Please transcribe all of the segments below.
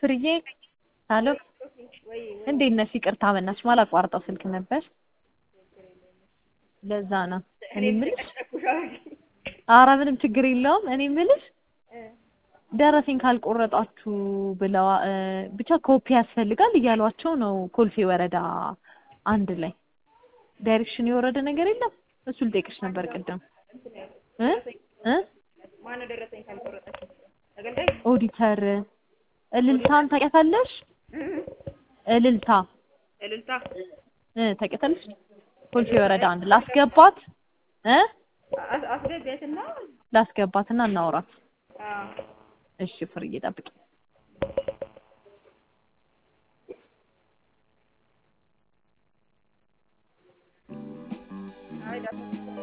ፍርዬ አሎ እንዴት ነሽ? ይቅርታ በእናትሽ ማላቋርጠው ስልክ ነበር። ለዛ ነው እኔ የምልሽ። ኧረ ምንም ችግር የለውም። እኔ የምልሽ ደረሰኝ ካልቆረጣችሁ ብለዋ ብቻ ኮፒ ያስፈልጋል እያሏቸው ነው። ኮልፌ ወረዳ አንድ ላይ ዳይሬክሽን የወረደ ነገር የለም። እሱ ልጠይቅሽ ነበር ቅድም እ እ ማነው ደረሰኝ ካልቆረጠች? ኦዲተር እልልታን ታውቂያታለሽ? እልልታ እልልታ እ ታውቂያታለሽ? ኮልፌ ወረዳ አንድ ላስገባት እ አስ- አስገቢያትና ላስገባትና እናውራት። አዎ እሺ ፍርዬ ጠብቂ። አይ ዳታ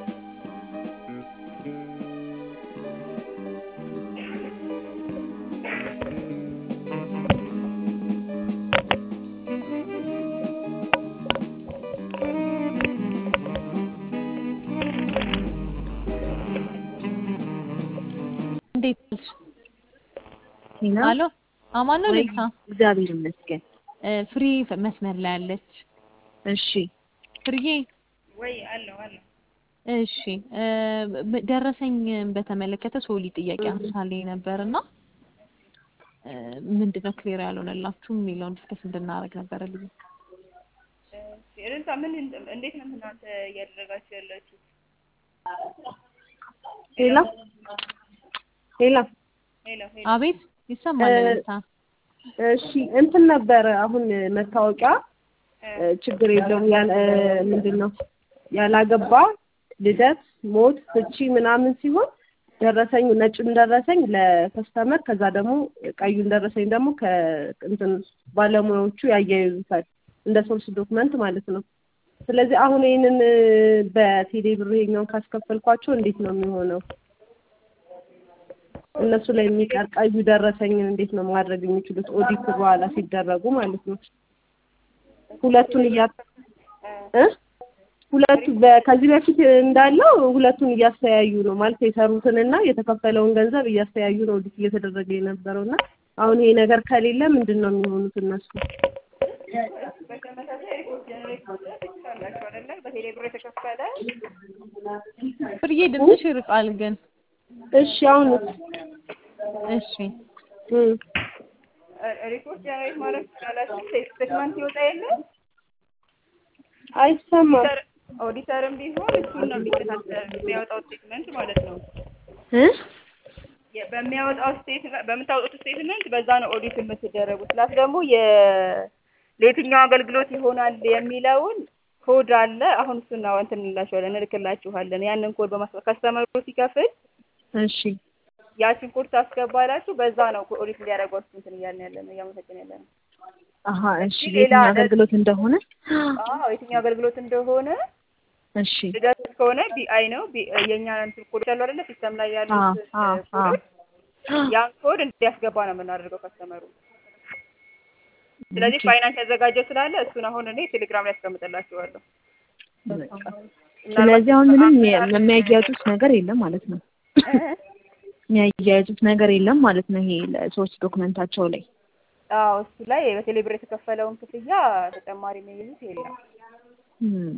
እንዴት ነሽ? ቲና አሎ አማን ነው ወይ እልልታ እግዚአብሔር ይመስገን። እ ፍሪ መስመር ላይ አለች። እሺ ፍርዬ ወይ አለው አለው እሺ እ ብ- ደረሰኝ በተመለከተ ሶሊ ጥያቄ አንሳልኝ ነበርና እ ምንድነው ክሊር ያልሆነላችሁ የሚለውን ዲስከስ እንድናደርግ ነበረ ልዩ እሺ እልልታ ምን እንዴት ነው እናንተ እያደረጋችሁ ያላችሁ? ሄላ ሄላ ሄሎ ሄሎ አቤት ይሰማል እ እልልታ እሺ እንትን ነበረ አሁን መታወቂያ እ ችግር የለውም ያለ ምንድን ነው ያላገባ ልደት፣ ሞት፣ ፍቺ ምናምን ሲሆን ደረሰኝ ነጩን ደረሰኝ ለከስተመር ከዛ ደግሞ ቀዩን ደረሰኝ ደግሞ ከእንትን ባለሙያዎቹ ያያይዙታል እንደ ሶርስ ዶክመንት ማለት ነው። ስለዚህ አሁን ይህንን በቴሌ ብር ይሄኛውን ካስከፈልኳቸው እንዴት ነው የሚሆነው? እነሱ ላይ የሚቀር ቀዩ ደረሰኝን እንዴት ነው ማድረግ የሚችሉት? ኦዲት በኋላ ሲደረጉ ማለት ነው። ሁለቱን እያ እ ሁለቱ በ- ከዚህ በፊት እንዳለው ሁለቱን እያስተያዩ ነው ማለት የሰሩትንና የተከፈለውን ገንዘብ እያስተያዩ ነው ኦዲት እየተደረገ የነበረው እና አሁን ይሄ ነገር ከሌለ ምንድን ነው የሚሆኑት እነሱ? በተመሳሳይ ሪፖርት ጀነሬት ማድረግ ትችላላችሁ አይደለ? በቴሌ ብር የተከፈለ ፍርዬ ድምፅሽ ይርቃል ግን እሺ አሁን እሺ እም ሪፖርት ጀነሬት ማድረግ ትችላላችሁ። ስቴትመንት ይወጣ የለ አይሰማም ኦዲተርም ቢሆን እሱን ነው የሚከታተል የሚያወጣው ስቴትመንት ማለት ነው። እ የ- በሚያወጣው ስቴትመንት በምታወጡት ስቴትመንት በዛ ነው ኦዲት የምትደረጉት። ፕላስ ደግሞ የ ለየትኛው አገልግሎት ይሆናል የሚለውን ኮድ አለ። አሁን እሱን ነው እንትን እንላችኋለን እንልክላችኋለን። ያንን ኮድ በማስገባት ከስተመሩ ሲከፍል እሺ ያችን ኮድ ታስገባላችሁ። በዛ ነው ኦዲት እንዲያደርጓችሁ እንትን እያልን ያለ ነው እያመሰገን ያለ ነው። አሀ እሺ ሌላ የትኛው አገልግሎት እንደሆነ አዎ የትኛው አገልግሎት እንደሆነ እሺ ልደት ከሆነ ቢአይ ነው ቢ- የእኛ እንትን ኮዶች አሉ አይደለ ሲስተም ላይ ያሉት አ አ አ ኮዶች ያን ኮድ እንዲያስገባ ነው የምናደርገው ከስተመሩ። ስለዚህ ፋይናንስ ያዘጋጀው ስላለ እሱን አሁን እኔ ቴሌግራም ላይ አስቀምጥላችኋለሁ። በቃ ስለዚህ አሁን ምንም የሚ- የሚያያይዙት ነገር የለም ማለት ነው። የሚያያይዙት ነገር የለም ማለት ነው። ይሄ ለሶስት ዶክመንታቸው ላይ አዎ እሱ ላይ በቴሌ ብር የተከፈለውን ክፍያ ተጨማሪ የሚይዙት የለም። እም።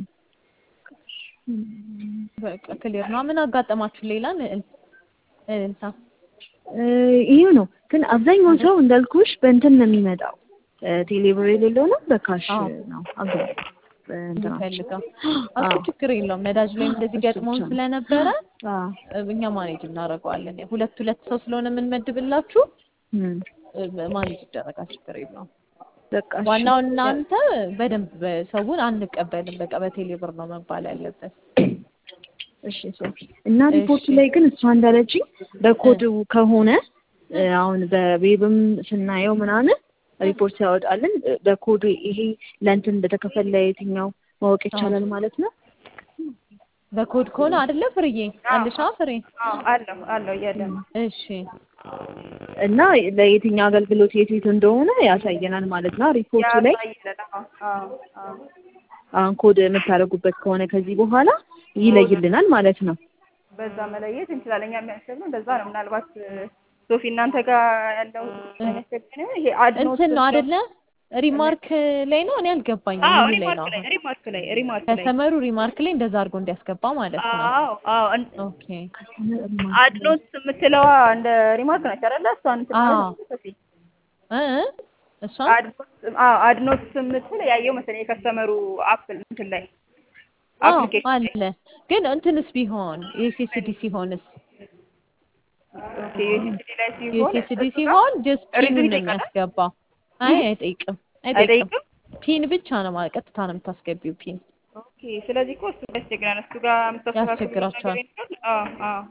በቃ ክሊር ነው። ምን አጋጠማችሁ ሌላ እል- እልልታ እ ይሄው ነው ግን አብዛኛው ሰው እንዳልኩሽ በእንትን ነው የሚመጣው እ ቴሌብር የሌለው ነው በካሽ አዎ። ነው አብዛኛው በእንትናቸው። ፈልገው አዎ። እሱ ችግር የለውም። ነዳጅ ላይም እንደዚህ እሱ ገጥሞን ብቻ ነው። ስለነበረ አዎ። እ እኛ ማኔጅ እናደርገዋለን። ሁለት ሁለት ሰው ስለሆነ የምንመድብላችሁ እም። እ ማኔጅ ይደረጋል። ችግር የለውም። በቃ እሺ። ዋናው እናንተ በደንብ ሰውን አንቀበልም። በቃ በቴሌ ብር ነው መባል ያለበት። እሺ ሶፊ እና ሪፖርቱ እሺ። ላይ ግን እሷ እንዳለችኝ በኮድ ከሆነ እ አሁን በዌብም ስናየው ምናምን ሪፖርት ያወጣልን እ በኮድ ይሄ ለእንትን እንደተከፈለ የትኛው ማወቅ ይቻላል ማለት ነው። በኮድ ከሆነ አይደለ ፍርዬ አለሻ ፍሬ? አዎ አለው አለው እያለ ነው። እሺ እና ለየትኛው አገልግሎት የት የት እንደሆነ ያሳየናል ማለት ነው ሪፖርቱ ላይ ያሳይልናል። አዎ አዎ አሁን ኮድ የምታደርጉበት ከሆነ ከዚህ በኋላ ይለይልናል ማለት ነው። በዛ መለየት እንችላለን። እኛ የሚያስብ ነው እንደዛ ነው። ምናልባት ሶፊ እናንተ ጋር ያለው የሚያስቸግር ነው ይሄ አድኖት እንትን ነው አይደለ? ሪማርክ ላይ ነው። እኔ አልገባኝም። አዎ ምን ላይ ነው? ሪማርክ ላይ ሪማርክ ላይ ሪማርክ ላይ ከስተመሩ ሪማርክ ላይ እንደዛ አድርጎ እንዲያስገባ ማለት ነው። አዎ አዎ እን- ኦኬ አድኖት የምትለዋ እንደ ሪማርክ ነች አይደለ? እሷን እንትን አዎ። ማለት ነው ሶፊ እ እ እሷን አድኖት አዎ አድኖት የምትል ያየው መሰለኝ የከስተመሩ አፕል እንትን ላይ አዎ አፕሊኬሽን ላይ አለ። ግን እንትንስ ቢሆን የኤስኤስዲ ሲሆንስ ኦኬ ዩኤስኤስዲ ላይ ሲሆን የኤስኤስዲ ሲሆን ጀስት ፒን ሪዝን ነው ይጠይቃል? የሚያስገባው። አይ አይጠይቅም፣ አይጠይቅም። አይጠይቅም? ፒን ብቻ ነው ማለት ቀጥታ ነው የምታስገቢው ፒን። ኦኬ ስለዚህ እኮ እሱ ያስቸግራል። እሱ ጋር የምታስተካክሉት ያስቸግራቸዋል። ነገር ይኖራል? አዎ አዎ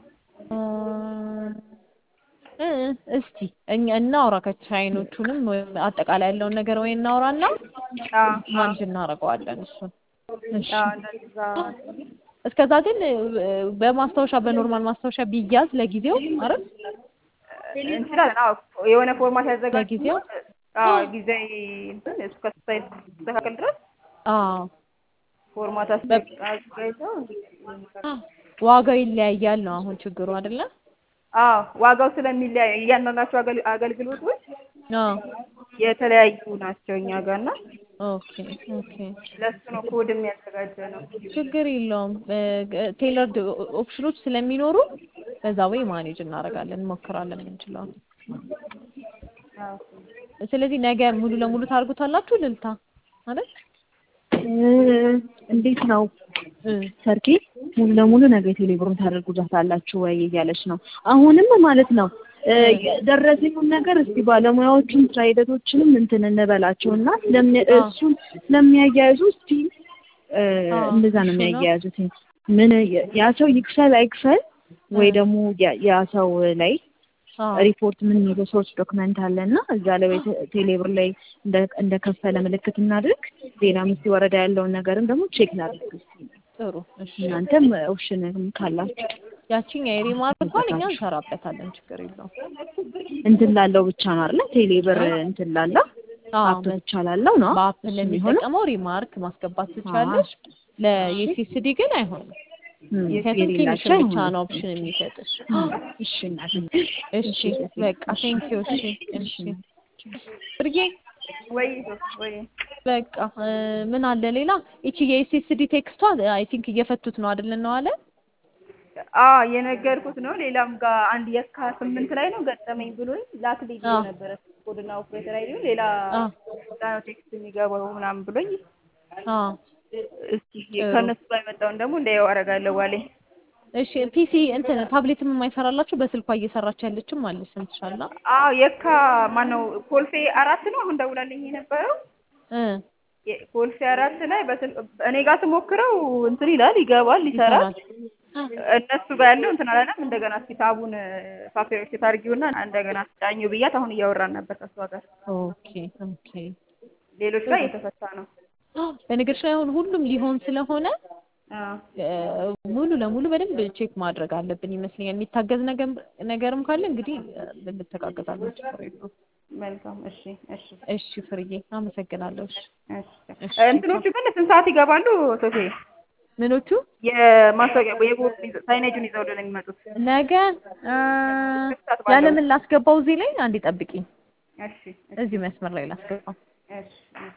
እ እስቲ እኛ እናውራ ከቻይኖቹንም ወይም አጠቃላይ ያለውን ነገር ወይ እናውራና አዎ አዎ ማንጅ እናደርገዋለን እሱን። እሺ አዎ እንደዛ እስከዛ ግን እ፣ በማስታወሻ በኖርማል ማስታወሻ ቢያዝ ለጊዜው አይደል? እንችላለን። አዎ የሆነ ፎርማት ያዘጋጁ ለጊዜው? አዎ ጊዜያዊ እንትን እስከ እስከተስተካከል ድረስ አዎ ፎርማት በ- አዘጋጅተው ዋጋው ይለያያል ነው አሁን ችግሩ አይደለ? አዎ ዋጋው ስለሚለያይ እያንዳንዳቸው አገል- አገልግሎቶች አዎ የተለያዩ ናቸው እኛ ጋር እና ኦኬ ኦኬ ለሱ ነው ኮድ የሚያዘጋጀ ነው። ችግር የለውም። ቴለርድ ኦፕሽኖች ስለሚኖሩ በዛ ወይ ማኔጅ እናደርጋለን እንሞክራለን የምንችለው። አዎ ስለዚህ ነገ ሙሉ ለሙሉ ታርጉታላችሁ ልልታ ማለት እንዴት ነው እ ሰርኪ ሙሉ ለሙሉ ነገ ቴሌብሩን ታደርጉታላችሁ ወይ እያለች ነው። አሁንም ማለት ነው እ ደረሰኙን ነገር እስቲ ባለሙያዎቹን ስራ ሂደቶችንም እንትን እንበላቸው እና ስለሚ- አዎ። እሱን ስለሚያያይዙ እስቲ እ አዎ፣ እንደዛ ነው እሱ ነው። የሚያያይዙት። ምን ያ ሰው ይክፈል አይክፈል ወይ እ ደግሞ ያ- ያ ሰው ላይ አዎ ሪፖርት ምን የሚለው ሶርስ ዶክመንት አለ እና እዛ ላይ ወይ ቴ- ቴሌብር ላይ እንደ- እንደከፈለ ምልክት እናድርግ። ሌላ ምስቲ ወረዳ ያለውን ነገርም ደግሞ ቼክ እናድርግ እስቲ። ጥሩ እሺ። እናንተም ኦፕሽን ካላችሁ ያቺኛ የሪማርክ እንኳን እኛ እንሰራበታለን ችግር የለውም። እንትን ላለው ብቻ ነው አይደለ? ቴሌብር እንትን ላለው አዎ አፕ ብቻ ላለው ነው በአፕ እሱ የሚሆነው። ለሚጠቀመው ሪማርክ ማስገባት ትችላለሽ። ለዩሲሲዲ ግን አይሆንም። እም፣ ምክንያቱም ትንሽ የሌላቸው ብቻ አይሆንም። ነው ኦፕሽን የሚሰጥሽ። እሺ እናቴ። እሺ በቃ ቴንክ ዩ። እሺ እሺ ብርጌ ወይ ወይ በቃ እ፣ ምን አለ ሌላ? ይቺ የኤስኤስዲ ቴክስቷ አይ ቲንክ እየፈቱት ነው አይደል ነው አለ አዎ የነገርኩት ነው። ሌላም ጋር አንድ የካ ስምንት ላይ ነው ገጠመኝ ብሎኝ ላክልኝ ብሎ አዎ። ነበረ ኮድና ኦፕሬተር አይዲ ሌላ አዎ ዛ ነው ቴክስት የሚገባው ምናምን ብሎኝ አዎ እስኪ ከእነሱ ጋር የመጣውን ደግሞ እንዳየው አደርጋለሁ ዋሌ እሺ ፒሲ እንትን ታብሌትም የማይሰራላችሁ በስልኳ እየሰራች ያለችም አለች ሰምተሻላ? አዎ የካ ማነው ኮልፌ አራት ነው አሁን ደውላልኝ የነበረው እ የ- ኮልፌ አራት ላይ በስል እኔ ጋር ስሞክረው እንትን ይላል ይገባል ይሰራል እነሱ ጋር ያለው እንትን አላለም እንደገና እስኪ ታቡን ሶፍትዌር ሴት አድርጊውና እንደገና አስጫኙ ብያት አሁን እያወራን ነበር ከእሷ ጋር ኦኬ ኦኬ። ሌሎች ጋር እየተፈታ ነው በነገርሽ ላይ አሁን ሁሉም ሊሆን ስለሆነ አዎ እ፣ ሙሉ ለሙሉ በደንብ ቼክ ማድረግ አለብን ይመስለኛል። የሚታገዝ ነገር ነገርም ካለ እንግዲህ እ፣ እንተጋገዛለን። ችግር የለውም። መልካም እሺ እሺ እሺ ፍርዬ አመሰግናለሁ። እሺ እሺ እንትኖቹ ግን ስንት ሰዓት ይገባሉ ሶፊ ምኖቹ የማስታወቂያ የቦርድ ይዘ- ሳይኔጁን ይዘው ነው የሚመጡት ነገ እ፣ ያለምን ላስገባው እዚህ ላይ አንዴ ጠብቂኝ። እሺ እዚህ መስመር ላይ ላስገባው። እሺ እሺ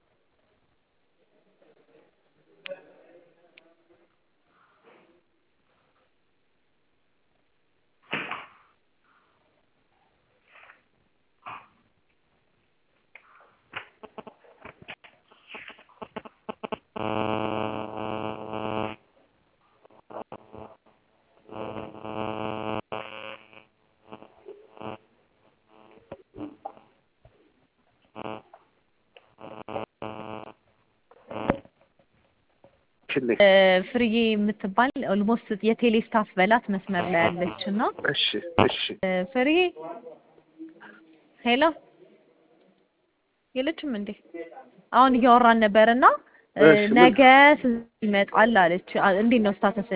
እ፣ ፍርዬ የምትባል ኦልሞስት የቴሌ ስታፍ በላት መስመር ላይ ያለች እና እሺ እሺ እ፣ ፍርዬ ሄሎ የለችም እንዴ? አሁን እያወራን ነበር እና እ፣ እሺ፣ ምን? ነገ ስንት ይመጣል አለች። አ- እንዴት ነው ስታተስ